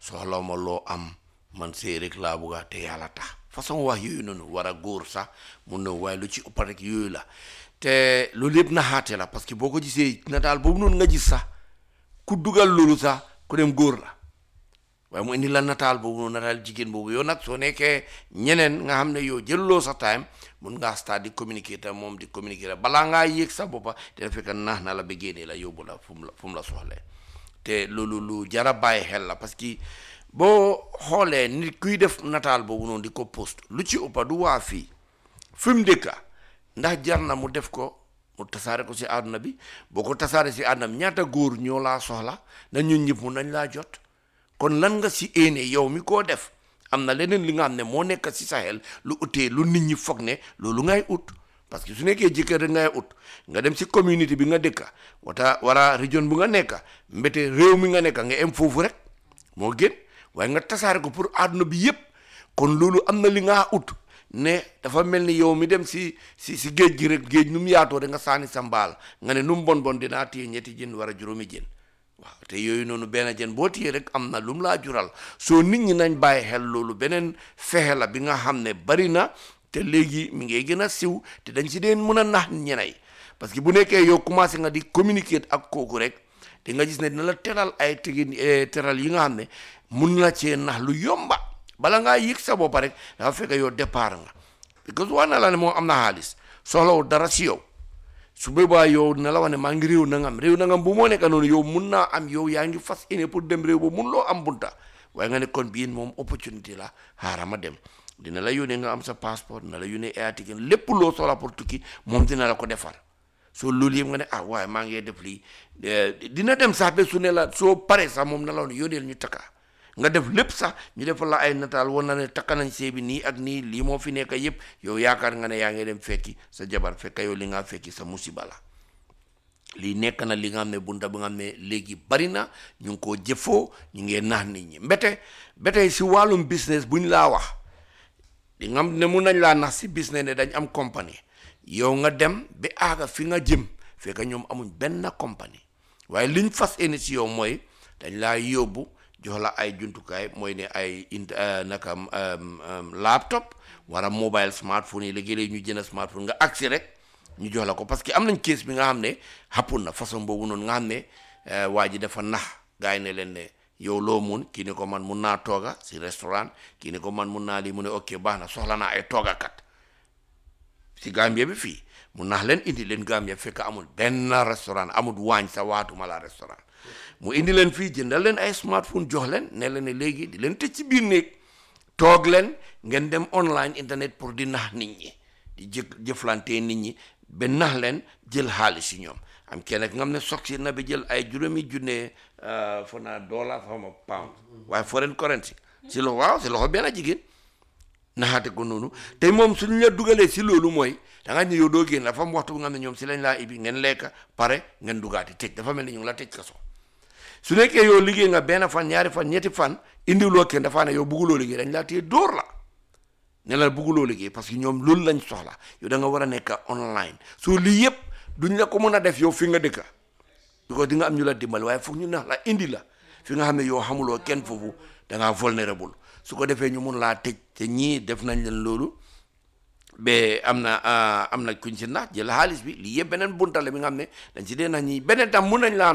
soxla ma loo am man sëy rek laa bugga te yàlla tax façon wax yooyu noonu war a góor sax mun na waaye lu ci ëpp rek yooyu la te loolu yëpp naxaate la parce que boo ko gisee nataal boobu noonu nga gis sax ku dugal loolu sax ku dem góor la waaye mu indi la nataal boobu noonu nataal jigéen boobu yow nag soo nekkee ñeneen nga xam ne yow jëluloo sa time mun ngaa start di communiquer te moom di communiquer balaa ngaa yéeg sa boppa dina fekk naax na la ba génnee la yóbbu la fu mu la fu mu la soxlee te loolu lu jara bàyyi xel la parce que boo xoolee nit kuy def nataal boobu noonu di ko post lu ci ëppa du waa fii fi mu dëkka ndax jar na mu def ko mu tasaare ko si àdduna bi boo ko tasaare si àdduna bi ñaata góor ñoo laa soxla na ñun ñëpp mun nañ laa jot kon lan nga si éene yow mi koo def am na leneen li nga xam ne moo nekk si sa xel lu utee lu nit ñi foog ne loolu ngay ut parce que su nekkee jëkkër rek ngay ut nga dem si communauté bi nga dëkka wata wala région bu nga nekka mbete réew mi nga nekka nga em foofu rek moo gën waaye nga tasaare ko pour àdduna bi yépp kon loolu am na li nga ut ne dafa mel ni yow mi dem si si si géej gi rek géej nu mu yaatoo da nga saani sa mbaal nga ne nu mu bon bon dinaa téye ñetti jën war a juróomi jën waaw te yooyu noonu benn jën boo téye rek am na lu mu laa jural soo nit ñi nañ bàyyi xel loolu beneen fexe la bi nga xam ne bari na te léegi mi ngay gën a siw te dañ si deen mën a nax ñeney parce que bu nekkee yow commencé nga di communiquer ak kooku rek di nga gis ne dina la teral ay tegin teral yi nga xam ne mun na cee nax lu yomba bala ngaa yëg sa bopp rek dafa fekk yow départ nga parce que wax na la ne moom am na xaalis soxlawul dara si yow su boobaa yow dina la wax ne maa ngi réew nangam réew nangam bu moo nekk noonu yow mun naa am yow yaa ngi fas yéene pour dem réew ba mun loo am bunta waaye nga ne kon bii moom opportunité la xaaral ma dem dina la yónnee nga am sa passeport dina la yónnee air ticket lépp loo soxla pour tukki moom dina la ko defar soo loolu yëpp nga ne ah waaye maa ngi def lii dina dem sax ba su ne la soo paree sax moom na la woon yónneel ñu takka nga def lépp sax ñu defal la ay nataal woon na ne takka nañ see bi nii ak nii lii moo fi nekk yëpp yow yaakaar nga ne yaa ngi dem fekki sa jabar fekk yow li nga fekki sa musiba la lii nekk na li nga xam ne bunta bi nga xam ne léegi bari na ñu ngi koo jëfoo ñu ngi nax nit ñi mbete mbete si wàllum business buñ laa wax di nga xam ne mun nañ laa nax si business ne dañ am compagnie yow nga dem ba aaga fi nga jëm fekk ñoom amuñ benn compagnie waaye liñ fas yéene si yow mooy dañ laa yóbbu jox la ay jumtukaay mooy ne ay int naka laptop wala mobile smartphone yi léegi-léegi ñu jënd smartphone nga agsi rek ñu jox la ko parce que am nañ kees bi nga xam ne xappun na façon boobu noonu nga xam ne waa ji dafa nax gars yi ne leen ne yow loo mun kii ne ko man mun naa tooga si restaurant kii ne ko man mun naa lii mu ne ok baax na soxla naa ay toogakat si Gambia bi fii mu nax leen indi leen Gambia fekk amul benn restaurant amul waañ sa waatuma la restaurant mu indi leen fii jëndal leen ay smartphone jox leen ne leen ne léegi di leen tëj ci biir néeg toog leen ngeen dem online internet pour di nax nit ñi di jë jëflante nit ñi ba nax leen jël xaalis si ñoom am kenn nga xam ne soog si na bi jël ay juróomi junne fo naa dollar xaw ma pound waaye foreign currency si loxo waaw si loxo benn jigéen naxaate ko noonu te moom suñu la dugalee si loolu mooy da nga ñëw yow doo génn dafa am waxtu bu nga xam ne ñoom si lañ laa ibi ngeen lekk pare ngeen dugaati tëj dafa mel ni ñu ngi la tëj kaso su nekkee yow liggéey nga benn fan ñaari fan ñetti fan indiwuloo kenn dafa ne yow bugguloo liggéey dañ laa téye dóor la ne la bugguloo liggéey parce que ñoom loolu lañ soxla yow da nga war a nekk online soo lii yëpp duñ la ko mën a def yow fi nga dëkka because di nga am ñu la dimbali waaye foog ñu nax la indi la fi nga xam ne yow xamuloo kenn foofu da ngaa vulnérable su ko defee ñu mun laa tëj te ñii def nañ leen loolu ba am na am na kuñ si nax jël xaalis bi lii yëpp beneen buntale bi nga xam ne dañ si dee nax ñi beneen tam mun nañ laa